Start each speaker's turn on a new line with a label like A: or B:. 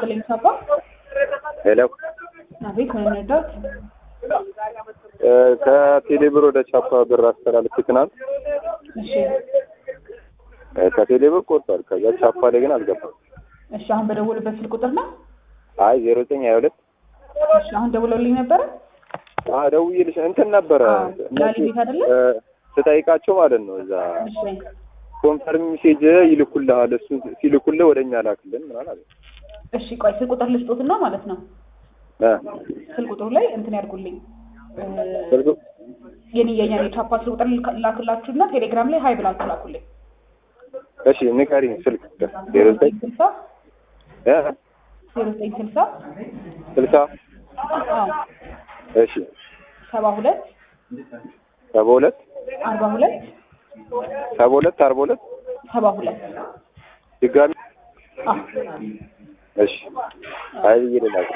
A: ይስጥልኝ ሳባ።
B: ሄሎ
A: አቤት ምን እንርዳት?
B: ከቴሌብር ወደ ቻፓ ብር አስተላልፍ ትናንት
A: እሺ
B: ከቴሌብር ቆርጧል። ከዛ ቻፓ ላይ ግን አልገባም።
A: እሺ አሁን በደወሉበት ስልክ ቁጥር ነው?
B: አይ ዜሮ ዘጠኝ ሀያ ሁለት
A: እሺ አሁን ደውለውልኝ ነበረ።
B: ደውዬልሽ እንትን ነበረ
A: አዎ፣ ላሊ ቤት አይደለ?
B: እ፣ ስጠይቃቸው ማለት ነው እዛ
A: እሺ
B: ኮንፈርም ሜሴጅ ይልኩልሃል፣ እሱ ሲልኩልህ ወደ እኛ ላክልን ምናምን አለ።
A: እሺ ቆይ ስልክ ቁጥር ልስጦትና ማለት ነው
B: እ፣
A: ስልክ ቁጥሩ ላይ እንትን ያድርጉልኝ እ፣
B: ስልኩ
A: የኔ የኛ የቻፓ ስልክ ቁጥር ላክላችሁና ቴሌግራም ላይ ሀይ ብላችሁ ላኩልኝ።
B: እሺ ንገሪኝ ስልክ ዜሮ ዘጠኝ
A: ስልሳ
B: እ፣
A: ዜሮ ዘጠኝ ስልሳ
B: ስልሳ
A: አዎ
B: እሺ
A: ሰባ ሁለት
B: ሰባ ሁለት
A: አርባ ሁለት
B: ሰባ ሁለት አርባ ሁለት
A: ሰባ ሁለት
B: ድጋሚ
A: አዎ
B: እሺ አይ ብዬ ልላክ